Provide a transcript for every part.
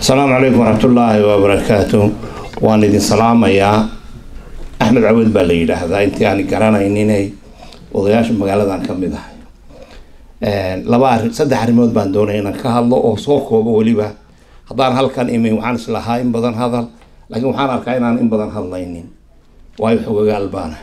asalaamu calaykum waraxmatullaahi wabarakaatu waan idin salaamayaa axmed cawad baa la yidhaahdaa intii aan garanayninay odayaasha magaaladan ka mid ahay laba arrin saddex arrimood baan doonaya inaan ka hadlo oo soo koobo weliba haddaan halkan imin waxaan islahaa in badan hadal laakiin waxaan arkaa inaan in badan hadlaynin waayo xogagaal baana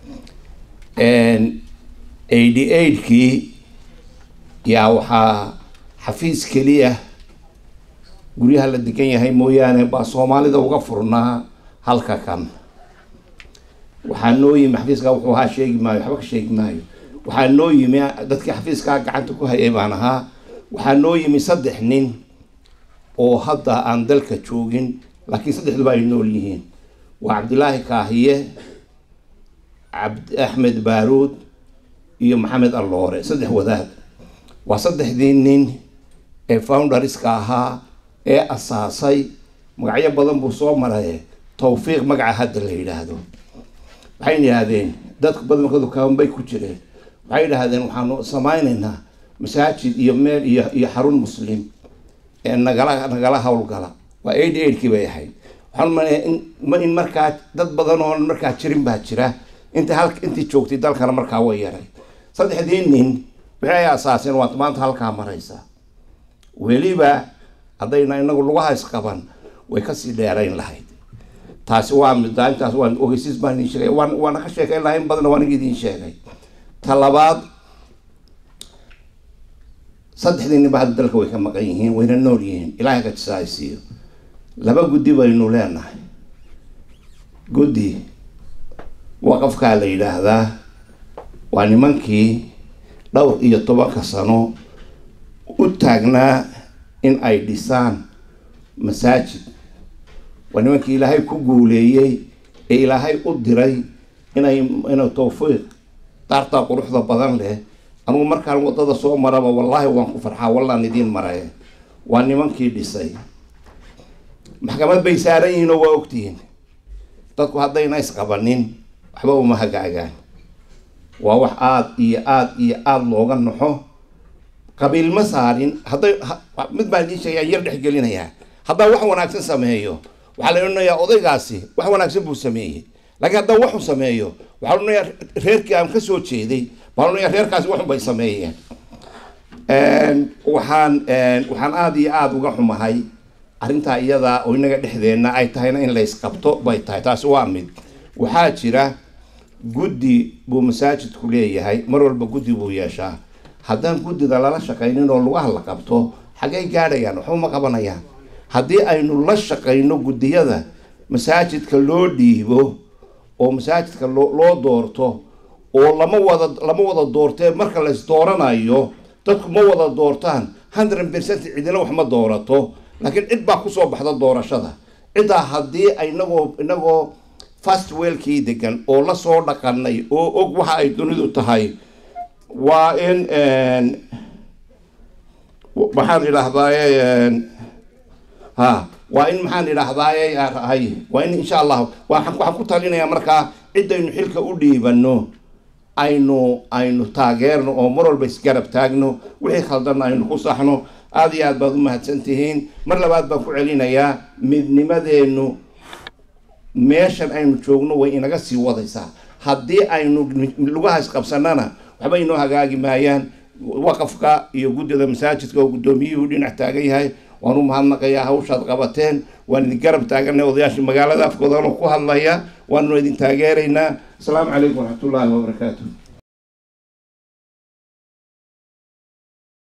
eighty eightkii yaa waxaa xafiis keliya guryaha la degan yahay mooyaane baa soomaalida uga furnaa halka kan waxaa noo yimi xafiiskaa wuxuu ahaa sheegi maayo waxba ka sheegi maayo waxaa noo yimi dadkii xafiiskaa gacanta ku hayay baan ahaa waxaa noo yimi saddex nin oo hadda aan dalka joogin laakiin saddexduba ay nool yihiin waa cabdilaahi kaahiye cabd axmed baaruud iyo maxamed alloore saddex wadaad waa saddexdii nin ee founderska ahaa ee asaasay magacyo badan buu soo maray tawfiiq magaca hadda la yidhaahdo waxayna yidhaahdeen dadku badankoodu kabanbay ku jireen waxay yidhaahdeen waxaanu samaynaynaa masaajid iyo meel iyo iyo xarun muslim ee nagala nagala howlgala waa eighty eightkii bay ahayd waxaan umaleeyaa in in markaa dad badan oo markaa jirin baa jira inta hal intii joogtay dalkana markaa way yaray saddexdii nin waxay asaaseen waad maanta halkaa maraysaa weliba haddayna inagu lugaha isqaban way kasii dheerayn lahayd taasi waa midda intaas waan ogeysiis baan idin sheegay waan waana ka sheekayn lahayn badanna waan idin sheegay ta labaad saddexdii ninba hadda dalka way ka maqan yihiin wayna nool yihiin ilaahay ka jisaaysiiyo laba guddi baynu leenahay guddi waqafkaa la yidhaahdaa waa nimankii dhowr iyo tobanka sano u taagnaa in ay dhisaan masaajid waa nimankii ilaahay ku guuleeyey ee ilaahay u diray inay inay tawfiiq daartaa quruxda badan leh anugu markaan wadada soo maraba wallaahi waan ku farxaa wallaan idiin maray waa nimankii dhisay maxkamad bay saaran yihiin oo waa ogtihiin dadku haddayna isqabanin waxba uma hagaagaan waa wax aada iyo aada iyo aada looga naxo qabiil ma saarin hadday mid baan idiin sheegaya yar dhexgelinayaa haddaa wax wanaagsan sameeyo waxaa la odhanayaa odaygaasi wax wanaagsan buu sameeyey laakiin haddaa waxu sameeyo waxaa la odhanayaa reerkii aan ka soo jeeday baa la odhanayaa reerkaasi waxun bay sameeyeen waxaan waxaan aada iyo aada uga xumahay arrintaa iyadaa oo inaga dhexdeenna ay tahayna in la isqabto bay tahay taasi waa mid waxaa jira guddi buu masaajidku leeyahay mar walba guddi buu yeeshaa haddaan guddida lala shaqaynin oo lugaha la qabto xaggay gaadhayaan waxba ma qabanayaan haddii aynu la shaqayno guddiyada masaajidka loo dhiibo oo masaajidka loo loo doorto oo lama wada lama wada doortee marka la isdooranayo dadku ma wada doortaan hundred percent cidina wax ma doorato laakiin cid baa kusoo baxda doorashada ciddaa haddii inagoo inagoo fast weelkii degan oo lasoo dhaqanay oo og waxa ay dunidu tahay waa in maxaan idhaahdaaye ha waa in maxaan idhaahdaaye hay waa in insha allah waxaan waxaan ku talinayaa markaa ciddaynu xilka u dhiibano aynu aynu taageerno oo mar walba isgarab taagno wixii khaldanna aynu ku saxno aada iyo aad baad u mahadsan tihiin mar labaad baan ku celinayaa midnimadeennu meeshan aynu joogno way inaga sii wadaysaa haddii aynu lugaha isqabsanana waxba inoo hagaagi maayaan waqafka iyo guddida masaajidka oo guddoomiyuhu dhinac taagan yahay waan u mahadnaqayaa hawshaad qabateen waan idin garab taaganay odayaasha magaalada afkoodana ku hadlaya waannu idin taageeraynaa asalaamu calaykum waraxmatullaahi wabarakaatu